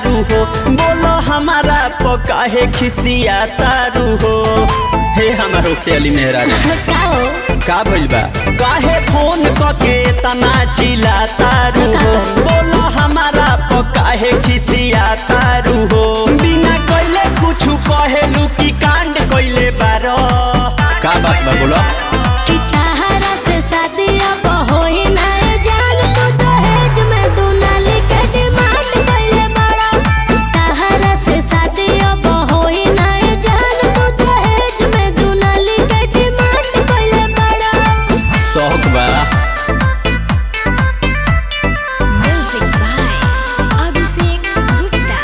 तारू हो बोलो हमारा पकाहे खिसिया तारू हो हे हमारो खेली मेहराज का हो का भइल बा काहे फोन कके तना चिल्ला तारू तो का हो करी? बोलो हमारा पकाहे खिसिया तारू हो बिना कइले कुछु कहेलू की कांड कइले बारो का बात बा बोलो कि तहरा से शादी अब होई ना जान तू दहेज में तू नाली के डिमांड कइले बड़ा तहरा से शादी अब होई ना जान तू दहेज में तू नाली के डिमांड कइले बड़ा शौक बा म्यूजिक बाय अभिषेक गुप्ता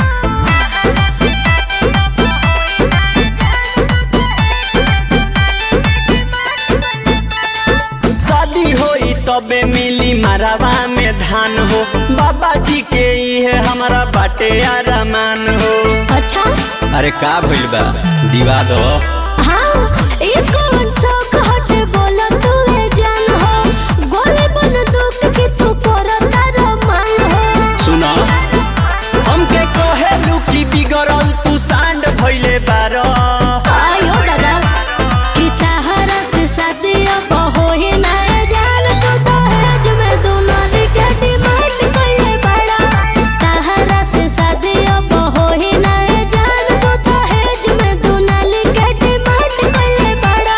शादी होई तबे मिली मरवा में धान हो बाबा जी के इहे हमारा बाटे आरामान हो अच्छा अरे का भइल बा दिवा दो हाँ ई कौन शौक हटे बोला तू ए जान हो गोली बन दुख के तू परता रमान हो सुन हमके कहेलू की बिगड़ल तू सांड भइले बारो आयो दादा कि तहरा से शादी अब होई ना जान तू दहेज में तू नाली के डिमांड कइले बड़ा तहरा से शादी अब होई ना जान तू दहेज में तू नाली के डिमांड कइले बड़ा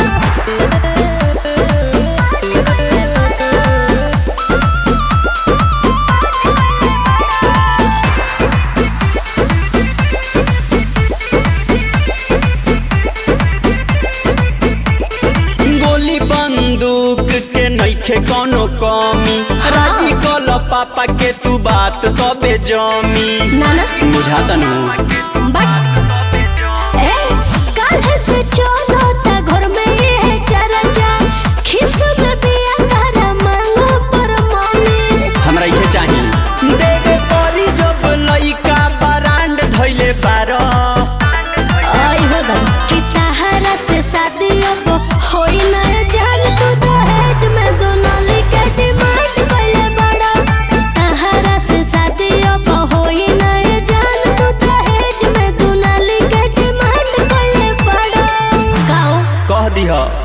गोली बंदूक के नइखे कोनो कमी राजी कल पापा के तू बात तबे जमी नाना बुझाता नु बट ए काल्हे से चलो ता घर में ये चर्चा खिस में बिया तारा मांगो पर मम्मी हमरा इहे चाहिए देवे परी जब लइका बरांड धइले बारो आई हो दादा कि तहरा से शादी अब होई ना जान तू दहेज में दोनों लिखे डिमांड कइले बड़ा तहरा से शादी अब होई ना जान तू दहेज में दोनों लिखे डिमांड कइले बड़ा गाओ कह दिह